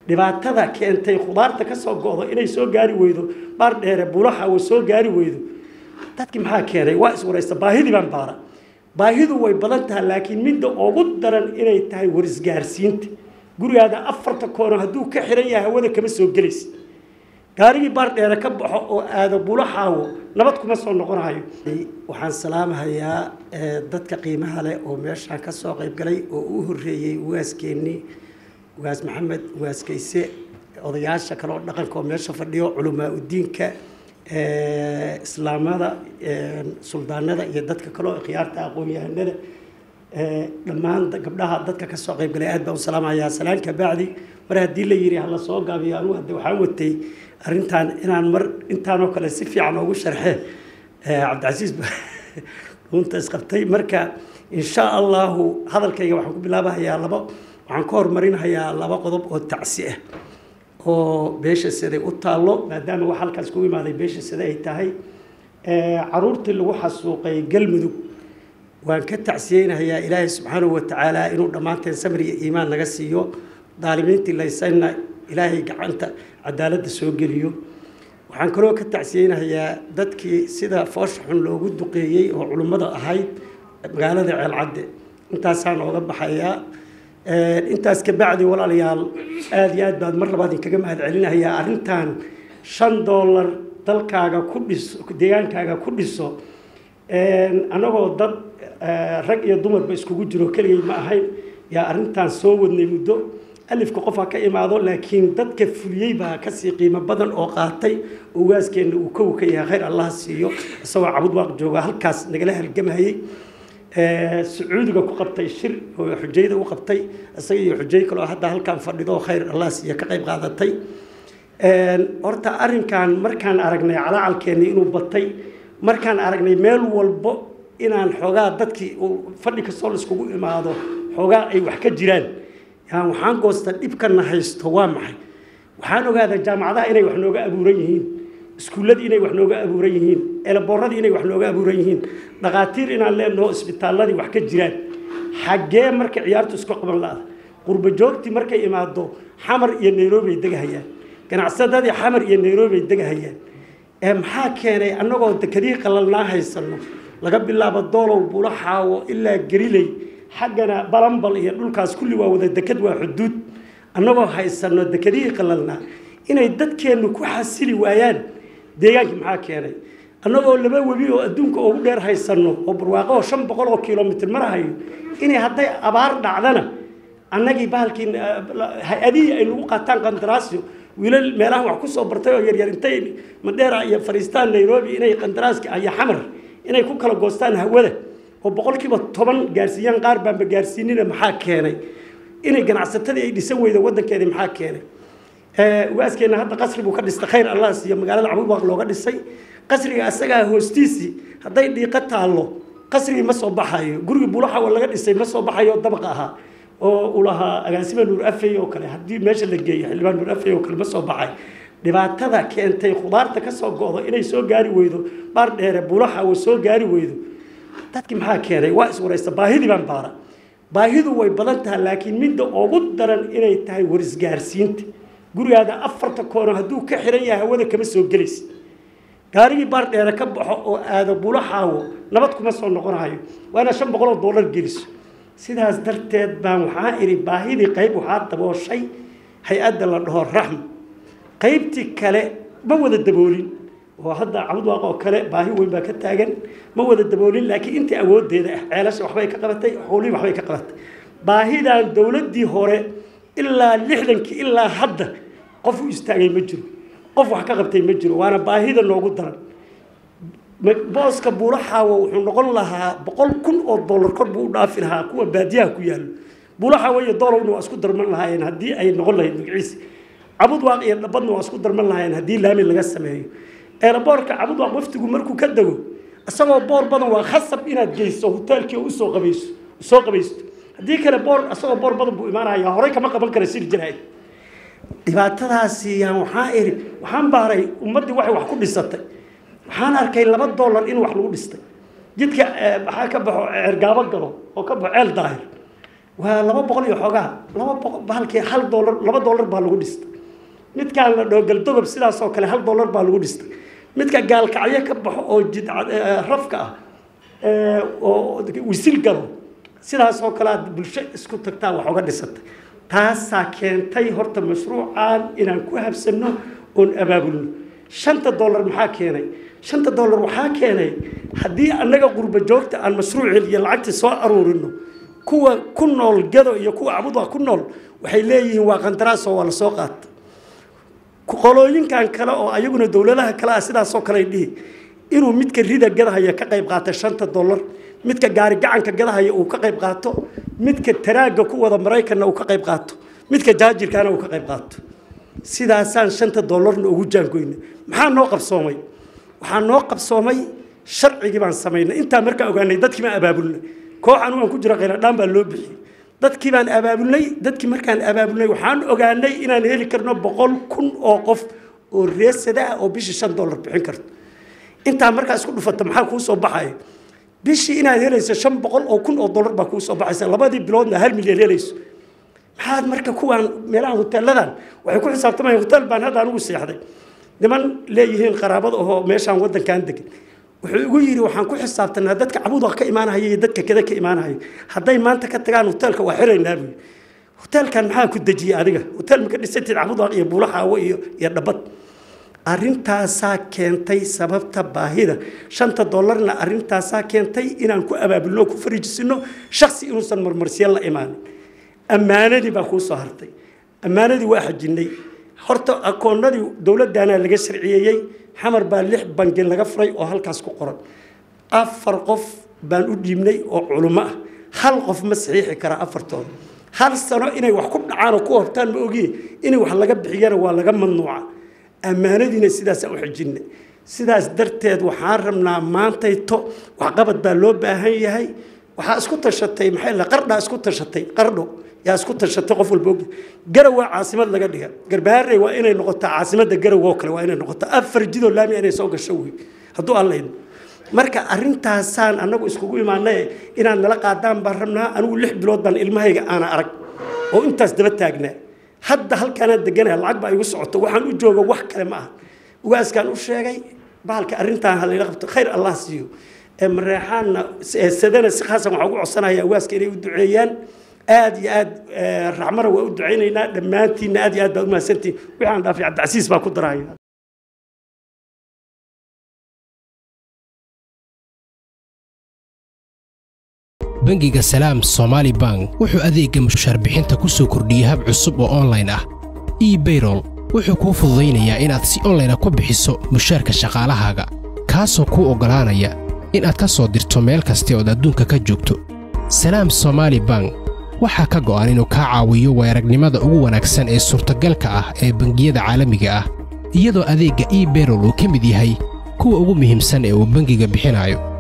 dhibaatada keentay khudaarta ka soo go'do inay soo gaari weydo baar dheere bulaxawo soo gaari weydo dadkii maxaa keenay waa iswaraysta baahidii baan baara baahidu way badan tahay laakiin midda ugu daran inay tahay warisgaarsiinta gurigaada afarta koono hadduu ka xiran yahay hawada kama soo gelaysa gaarigii baar dheere ka baxo oo aado bulaxaawo nabad kuma soo noqonayo waxaan salaamahayaa dadka qiimaha leh oo meeshaan ka soo qayb galay oo u horreeyey ugaaskeennii ugaas maxamed ugaas kayse odayaasha kale oo dhaqanka oo meesha fadhiyo culamaa udiinka islaamada suldaanada iyo dadka kale oo khiyaarta aqoon-yahanada dhammaan gabdhaha dadka kasoo qayb galay aad baan u salaamayaa salaanka bacdi mar haddii la yidhi hala soo gaabiyo anugu hadde waxaan watay arrintan inaan mar intaanoo kale si fiican ugu sharxe cabdicasiis runta isqabtay marka insha allahu hadalkayga waxaan ku bilaabahayaa laba waxaan ka horumarinahayaa laba qodob oo tacsi ah oo beesha siday u taallo maadaama wax halkaas kugu imaaday beesha sida ay tahay caruurtii lagu xasuuqay galmudug waan ka tacsiyeynahayaa ilaahay subxaanahu watacaala inuu dhammaanteen samir iyo iimaan naga siiyo daalimiintii laysanna ilaahay gacanta cadaaladda soo geliyo waxaan kaloo ka tacsiyeynahayaa dadkii sida foosha xun loogu duqeeyey oo culummada ahayd magaalada ceelcadde intaasaan ooga baxayaa intaas ka bacdi walaalayaal aada iyo aad baad mar labaad inkaga mahad celinahayaa arrintan shan dollar dalkaaga ku dhiso deegaankaaga ku dhiso annagoo dad rag iyo dumarba iskugu jiro keligay ma ahayn yaa arrintan soo wadnay muddo alifka qof ha ka imaado laakiin dadka fuliyey baa kasii qiimo badan oo qaatay ugaaskeena uu kow ka yahay khayr allah siiyo isagoo cabud waaq jooga halkaas nagala halgamahayey sacuudiga ku qabtay shir oo xujayda u qabtay isaga iyo xujay kaloo hadda halkaan fadhido khayr allah siiyo ka qayb qaadatay horta arrinkan markaan aragnay calaacalkeennii inuu batay markaan aragnay meel walbo inaan xoogaa dadkii fadhi kastoo laiskugu imaado xoogaa ay wax ka jiraan yaan waxaan goosta dhibkana haysto waa maxay waxaan ogaadaa jaamacadaha inay wax nooga abuuran yihiin iskuulladii inay wax nooga abuuran yihiin eleboorradii inay wax nooga abuuran yihiin dhakhaatiir inaan leenaho isbitaalladii wax ka jiraan xaggee marka ciyaartu isku qaban la-da qurba joogtii markay imaado xamar iyo nairobi ay degahayaan ganacsadadii xamar iyo nairobi ay degahayaan ee maxaa keenay annagoo dekadihii qalalnaa haysanno laga bilaabo doolow bulaxaawo ilaa geriley xaggana balambal iyo dhulkaas kulli waa wada dekad waa xuduud annagoo haysanno dekadihii qalalnaa inay dadkeennu ku xasili waayaan deegaankii maxaa keenay annagoo laba webi oo adduunka ugu dheer haysanno oo barwaaqo shan boqol oo kilomitr marahayo inay hadday abaar dhacdana annagii bahalkii hay-adihii ay nagu qaataan qandaraasyo wiilal meelaha wax ku soo bartay oo yaryar intay madheera iyo fariistaan nairobi inay qandaraaska iyo xamar inay ku kala goostaan hawada oo boqolkiiba toban gaarsiiyaan qaar baanba gaarsiinina maxaa keenay inay ganacsatadii ay dhisan weyda waddankeedii maxaa keenay ugaaskeena hadda qasri buu ka dhistay khayr allah siiyo magaalada cabudwaaq looga dhisay qasriga asagaa hoostiisii hadday dhiiqo taallo qasrigii ma soo baxayo gurigii bulaxawa laga dhisay ma soo baxayo dabaqa ahaa oo uu lahaa agaasima nuur afey oo kale haddii meesha la geeyo xildhibaan nuur afey oo kale ma soo baxay dhibaatada keentay khudaarta ka soo go'do inay soo gaari weydo baar dheere bulaxawa soo gaari weydo dadkii maxaa keenay waa iswaraysta baahidii baan baara baahidu way badan tahay laakiin midda ugu daran inay tahay warisgaarsiinta gurigaada afarta koono hadduu ka xiran yahay hawada kama soo gelaysa gaarigii baar dheere ka baxo oo aado bulaxaawo nabad kuma soo noqonayo waana shan boqol oo dollar geliso sidaas darteed baan waxaa idhi baahidii qayb waxaa dabooshay hay-adda la dhaho raxm qaybtii kale ma wada daboolin oo hadda cabudwaaq oo kale baahi weyn baa ka taagan ma wada daboolin laakiin intii awooddeeda ah ceelasha waxbay ka qabatay xoolihii waxbay ka qabatay baahidan dowladdii hore ilaa lixdankii ilaa hadda qof u istaagay ma jiro qof wax ka qabtay ma jiro waana baahida noogu daran booska buulaxaawo wuxuu noqon lahaa boqol kun oo dollar kor buu u dhaafi lahaa kuwa baadiyaha ku yaallo buulaxaawo iyo doolowna waa isku darman lahaayeen haddii ay noqon lahayd magaciisa cabudwaaq iyo dhabadna waa isku darman lahaayeen haddii laami laga sameeyo eeraboorka cabudwaaq waftigu markuu ka dego isagoo boor badan waa khasab inaad geyso hoteelkii oo usoo qabayso soo qabaysto haddii kale boor isagoo boor badan buu imaanaya horey kama qaban kara siri jirahay dhibaatadaasi yaan waxaa iri waxaan baaray ummaddii waxay wax ku dhisatay waxaan arkay laba dollar in wax lagu dhistay jidka waxaa ka baxo cergaabo galo oo ka baxo ceel daahir waa laba boqol iyo xoogaa laba boqol bahalkii hal doolar laba doolar baa lagu dhistay midkaan la dhoo galdogob sidaas oo kale hal doolar baa lagu dhistay midka gaalkacyo ka baxo oo jid rafka ah oo wisil galo sidaas oo kale aad bulsho isku tagtaa wax uga dhisatay taasaa keentay horta mashruucan inaan ku habsanno oon abaabulno shanta dollar maxaa keenay shanta dollar waxaa keenay haddii annaga qurba joogta aan mashruucii iyo lacagtii soo aruurino kuwa ku nool gado iyo kuwa abudwa ku nool waxay leeyihiin waa qandaraas oo waa lasoo qaata qolooyinkan kale oo ayaguna dowladaha kale ah sidaasoo kale dhihi inuu midka rida gadahaya ka qayb qaata shanta dollar midka gaari gacanka gadahaya uu ka qayb qaato midka taraagga ku wada maraykanna uu ka qayb qaato midka jaajirkaana uu ka qayb qaato sidaasaan shanta dollarna ugu jaangoyna maxaa noo qabsoomay waxaa noo qabsoomay sharcigii baan samaynay intaa markaa ogaanay dadkii baan abaabulnay koox anigu aan ku jiro khayradhaan baa loo bixiyey dadkii baan abaabulnay dadkii markaan abaabulnay waxaan ogaanay inaan heli karno boqol kun oo qof oo reesada ah oo bishii shan dollar bixin karto intaa markaa isku dhufata maxaa kuu soo baxaya bishii inaad helayso shan boqol oo kun oo dollar baa kuu soo baxaysa labadii biloodna hal milyan helayso maxaad marka kuwaan meelaha hoteeladan waxay ku xisaabtamayaan hotel baan hadda anigu seexday niman leeyihiin qaraabada ahoo meeshaan waddankan degan wuxuu igu yidhi waxaan ku xisaabtanaa dadka cabuda ka imaanahaya iyo dadka kada ka imaanahaya hadday maanta ka tagaan hoteelka waa xiraynaa buyi hoteelkan maxaa ku dejiyey adiga hotel maka dhisatid cabudaq iyo buulaxaawo iyo iyo dhabad arrintaasaa keentay sababta baahida shanta dollarna arrintaasaa keentay inaan ku abaabulno ku fariijisino shaksi inuusan marmarsiyan la imaanin ammaanadii baa kuu soo hartay ammaanadii waa xajinnay horta akoonnadii dowladdaanaa laga sharciyeeyey xamar baa lix bangi laga furay oo halkaas ku qoran afar qof baan u dhiibnay oo culummo ah hal qof ma saxiixi karaa afartooda hal sano inay wax ku dhacaan oo ku hortaan ma ogiye inay wax laga bixiyana waa laga mamnuuca ammaanadiina sidaasaan u xijinay sidaas darteed waxaan rabnaa maantayto waxqabad baa loo baahan yahay waxaa isku tashatay maxay la qardhaa isku tashatay qardho yaa isku tashatay qof walba og garow waa caasimad laga dhiga garbaharey waa inay noqotaa caasimadda garow oo kale waa inay noqotaa afar jidoo laami inay soo gasho wey hadduu alla idmo marka arrintaasaan annagu iskugu imaanay inaad nala qaadaan baan rabnaa anigu lix bilood baan ilmahayga aana arag oo intaas daba taagnaa hadda halkaanaan deganaya lacag baa igu socoto waxaan u jooga wax kale ma aha ugaaskaan u sheegay bahalka arrintaan halayla qabto khayr allah siiyo mareexaanna sadana si khaasan waxaan ugu codsanaya ugaaska inay u duceeyaan aad iyo aad raxmara waa u ducaynaynaa dhammaantiinna aad iyo aad baa u mahadsantihin wixii aan dhaafay cabdicasiis baa ku daraya bangiga salaam somaali bank wuxuu adeegga mushaarbixinta ku soo kordhiyey hab cusub oo onlayn ah ebayrol wuxuu kuu fududaynayaa inaad si onlayna ku bixiso mushaarka shaqaalahaaga kaasoo kuu oggolaanaya inaad ka soo dirto meel kasta ood adduunka ka joogto salaam somaali bank waxaa ka go'an inuu kaa caawiyo weeragnimada ugu wanaagsan ee suurtagalka ah ee bangiyada caalamiga ah iyadoo adeegga ebayrol uu ka mid yahay kuwa ugu muhiimsan ee uu bangiga bixinayo